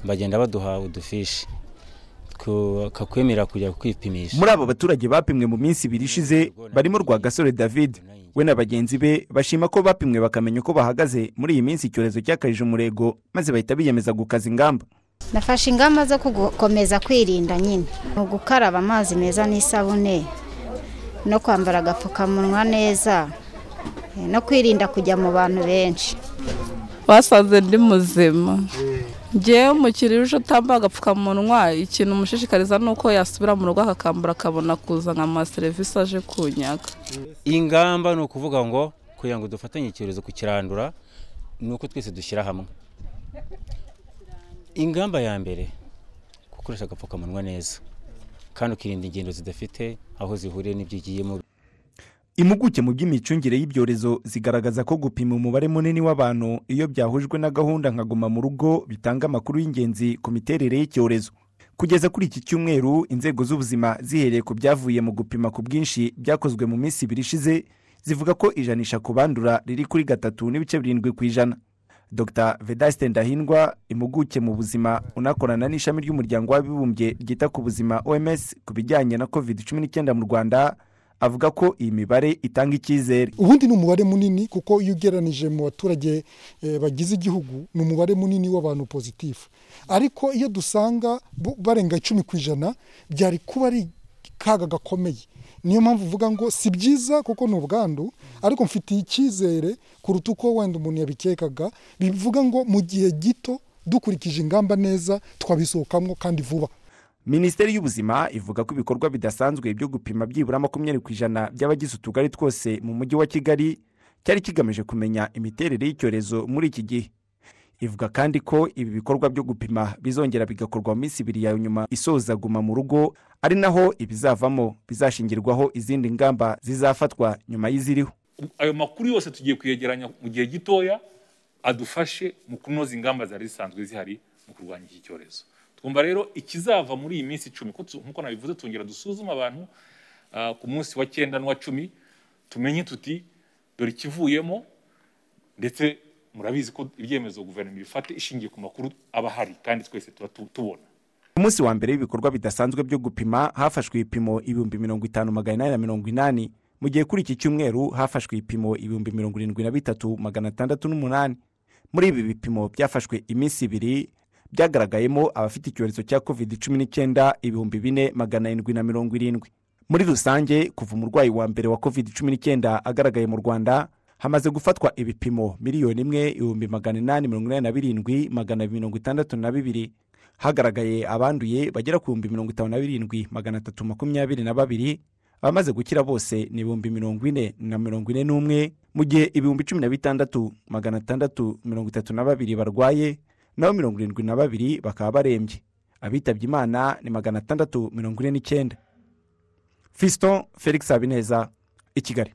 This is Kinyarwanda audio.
bagenda baduha udufishi kakwemerera kujya kwipimisha muri abo baturage bapimwe mu minsi ibiri ishize barimo Rwagasore david we na bagenzi be bashima ko bapimwe bakamenya uko bahagaze muri iyi minsi icyorezo cyakaje umurego maze bahita biyemeza gukaza ingamba nafashe ingamba zo gukomeza kwirinda nyine ni ugukaraba amazi meza n'isabune no kwambara agapfukamunwa neza no kwirinda kujya mu bantu benshi basanze ndi muzima ngewe umukiriya uje utambaye agapfukamunwa ikintu umushishikariza ni uko yasubira mu rugo akakambara akabona kuza nka amaserivisi aje kunyaga ingamba ni ukuvuga ngo kugira ngo dufatanye icyorezo kukirandura ni uko twese dushyira hamwe ingamba ya mbere gukoresha agapfukamunwa neza kandi ukirinda ingendo zidafite aho zihuriye n'ibyo ugiyemo impuguke mu by'imicungire y'ibyorezo zigaragaza ko gupima umubare munini w'abantu iyo byahujwe na gahunda nka guma mu rugo bitanga amakuru y'ingenzi ku miterere y'icyorezo kugeza kuri iki cyumweru inzego z'ubuzima zihereye ku byavuye mu gupima ku bwinshi byakozwe mu minsi ibiri ishize zivuga ko ijanisha ku bandura riri kuri gatatu n'ibice birindwi ku ijana dr vedaste ndahindwa impuguke mu buzima unakorana n'ishami ry'umuryango w'abibumbye ryita ku buzima oms ku bijyanye na covid cumi n'icyenda mu rwanda avuga ko iyi mibare itanga icyizere ubundi ni umubare munini kuko iyo ugereranije mu baturage bagize igihugu ni umubare munini w'abantu pozitifu ariko iyo dusanga barenga icumi ku ijana byari kuba ari kaga gakomeye niyo mpamvu uvuga ngo si byiza kuko ni ubwandu ariko mfitiye icyizere kuruta uko wenda umuntu yabikekaga bivuga ngo mu gihe gito dukurikije ingamba neza twabisohokamo kandi vuba minisiteri y'ubuzima ivuga ko ibikorwa bidasanzwe byo gupima byibura makumyabiri ku ijana by'abagize utugari twose mu mujyi wa kigali cyari kigamije kumenya imiterere y'icyorezo muri iki gihe ivuga kandi ko ibi bikorwa byo gupima bizongera bigakorwa mu minsi ibiri ya nyuma isoza guma mu rugo ari naho ibizavamo bizashingirwaho izindi ngamba zizafatwa nyuma y'iziriho ayo makuru yose tugiye kuyegeranya mu gihe gitoya adufashe mu kunoza ingamba zari zisanzwe zihari mu kurwanya iki cyorezo twumva rero ikizava muri iyi minsi icumi nk'uko nabivuze tongera dusuzuma abantu ku munsi wa cyenda n'uwa cumi tumenye tuti dore ikivuyemo ndetse murabizi ko ibyemezo guverinoma ifate ishingiye ku makuru aba ahari kandi twese tuba tubona ku munsi wa mbere w'ibikorwa bidasanzwe byo gupima hafashwe ibipimo ibihumbi mirongo itanu magana inani na mirongo inani mu gihe kuri iki cyumweru hafashwe ibipimo ibihumbi mirongo irindwi na bitatu magana atandatu n'umunani muri ibi bipimo byafashwe iminsi ibiri byagaragayemo abafite icyorezo cya covid cumi n'icyenda ibihumbi bine magana arindwi na mirongo irindwi muri rusange kuva umurwayi wa mbere wa covid cumi n'icyenda agaragaye mu rwanda hamaze gufatwa ibipimo miliyoni imwe ibihumbi magana inani mirongo inani na birindwi magana mirongo itandatu na bibiri hagaragaye abanduye bagera ku bihumbi mirongo itanu na birindwi magana atatu makumyabiri na babiri abamaze gukira bose ni ibihumbi mirongo ine na mirongo ine n'umwe mu gihe ibihumbi cumi na bitandatu magana atandatu mirongo itatu na babiri barwaye naho mirongo irindwi na babiri bakaba barembye abitabye imana ni magana atandatu mirongo ine n'icyenda fiston felix habineza i kigali